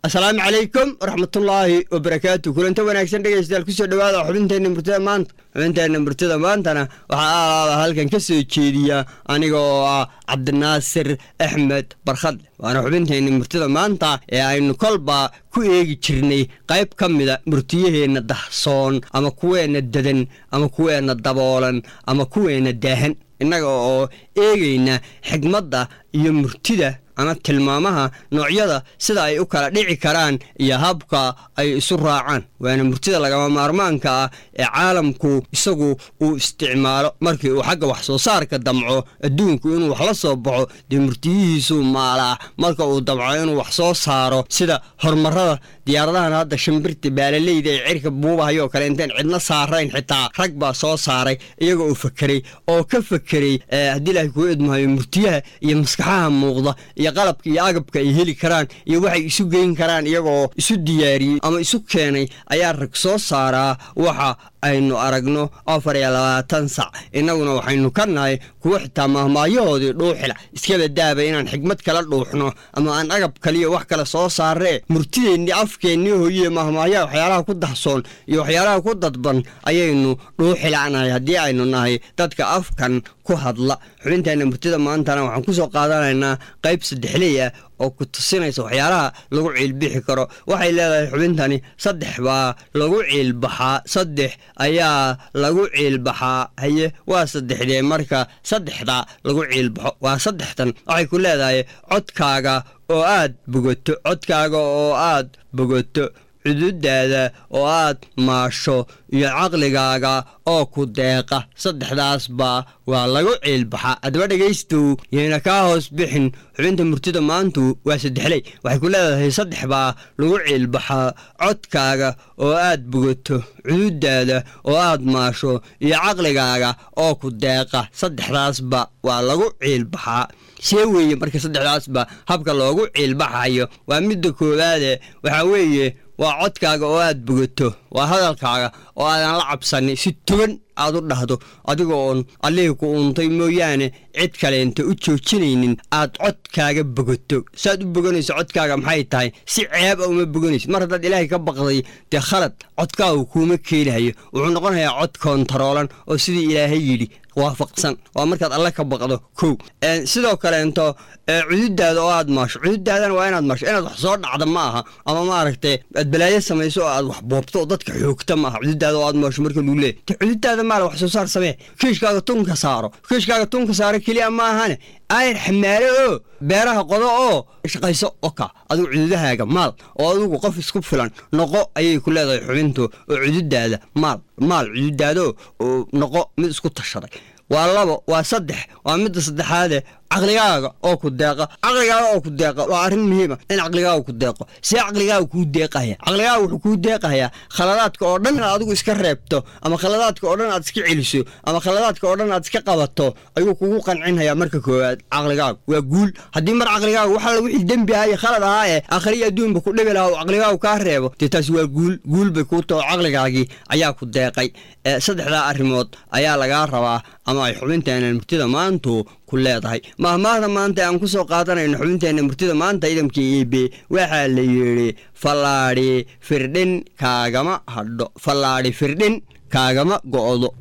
asalaamu calaykum waraxmatullaahi wabarakaatu kulanta wanaagsan dhegeystayaal kusoo dhawaada xubinteenna murtida maanta xubinteenna murtida maantana waxaa aalaaba halkan ka soo jeediya aniga oo ah cabdinaasir axmed barkhadle waana xubinteenna murtida maanta ee aynu kolba ku eegi jirnay qayb ka mida murtiyaheenna dahsoon ama kuweenna dadan ama kuweenna daboolan ama kuweenna daahan innaga oo eegayna xigmadda iyo murtida ama tilmaamaha noocyada sida ay u kala dhici karaan iyo habka ay isu raacaan waana murtida lagama maarmaanka ah ee caalamku isagu uu isticmaalo markii uu xagga wax soo saarka damco adduunku inuu wax la soo baxo dee murtiyihiisuu maalaa marka uu damco inuu wax soo saaro sida horumarada diyaaradahan hadda shimbirta baalaleyda ee cirka buubahayoo kale intayn cidna saarayn xitaa rag baa soo saaray iyaga oo fakeray oo ka fakeray haddii ilaahay kuu idmahayo murtiyaha iyo maskaxaha muuqda iyo qalabka iyo agabka ay heli karaan iyo waxay isu geyn karaan iyagoo isu diyaariyey ama isu keenay ayaa rag soo saaraa waxa aynu aragno afar iyo labaatan sac innaguna waxaynu ka nahay kuwo xitaa mahmaahyahoodii dhuuxila iskaba daaba inaan xigmad kala dhuuxno ama aan agab kaliya wax kale soo saaree murtideennii afkeennii hooyiye mahmaahyaha waxyaalaha ku dahsoon iyo waxyaalaha ku dadban ayaynu dhuuxilanahay haddii aynu nahay dadka afkan ku hadla xubinteenna murtida maantana waxaan ku soo qaadanaynaa qayb saddexley ah oo ku tusinaysa waxyaalaha lagu ciilbixi karo waxay leedahay xubintani saddex baa lagu ciilbaxaa saddex ayaa lagu ciilbaxaa haye waa saddexdee marka saddexda lagu ciilbaxo waa saddextan waxay ku leedahay codkaaga oo aad bogoto codkaaga oo aad bogoto cududaada oo aad maasho iyo caqligaaga oo ku deeqa saddexdaasba waa lagu ciilbaxaa haddaba dhegaystow yayna kaa hoos bixin xubinta murtida maantu waa saddexley waxay ku leedahay saddex baa lagu ciilbaxaa codkaaga oo aad bogato cududaada oo aad maasho iyo caqligaaga oo ku deeqa saddexdaasba waa lagu ciilbaxaa see weeye marka saddexdaasba habka loogu ciilbaxayo waa midda koowaade waxaa weeye waa codkaaga oo aad bogato waa hadalkaaga oo aadan la cabsanin si togan aad u dhahdo adiga oon allihii ku uuntay mooyaane cid kaleenta u joojinaynin aad codkaaga bogato saaad u boganayso codkaaga maxay tahay si ceeb a uma boganaysid mar haddaad ilaahay ka baqday dee khalad codkaagu kuuma keenayo wuxuu noqonayaa cod koontaroolan oo sidii ilaahay yidhi waafaqsan waa markaad alle ka baqdo kow sidoo kaleento cududaada oo aad maasho cududaadana waa inaad maasho inaad wax soo dhacda ma aha ama maaragtay aad balaayo samayso oo aad wax boobto oo dadka xoogta ma aha cududaada oo aad maasho marka lagu leeyay te cududaada maale wax soo saar samee kiishkaaga tunka saaro kiishkaaga tunka saaro keliya ma ahane ayr xamaalo oo beeraha qodo oo shaqayso oka adigu cududahaaga maal oo adigu qof isku filan noqo ayay ku leedahay xubintu oo cududaada maal maal cududaado oo noqo mid isku tashaday waa labo waa saddex waa midda saddexaade caqligaaga oo ku deeqa caqligaaga oo ku deeqa waa arrin muhiima in caqligaaga ku deeqo see caqligaaga kuu deeqaya caqligaaga wuxuu kuu deeqayaa khaladaadka oo dhan inaad adigu iska reebto ama khaladaadka oo dhan aad iska celiso ama khaladaadka oo dhan aad iska qabato ayuu kugu qancinhayaa marka koowaad caqligaaga waa guul haddii mar caqligaaga waxalla wixii dembi ahaa iyo khalad ahaa ee akhriya adduunba ku dhibi lahaa uu caqligaagu kaa reebo dee taasi waa guul guul bay kuu taho caqligaagii ayaa ku deeqay saddexdaa arrimood ayaa lagaa rabaa ama ay xubinteena murtida maantu ku leedahay mahmaahda maanta aan ku soo qaadanayno xubinteenna murtida maanta idamkii iibe waxaa la yidhi fallaadhi firdhin kaagama hadho fallaadhi firdhin kaagama go'do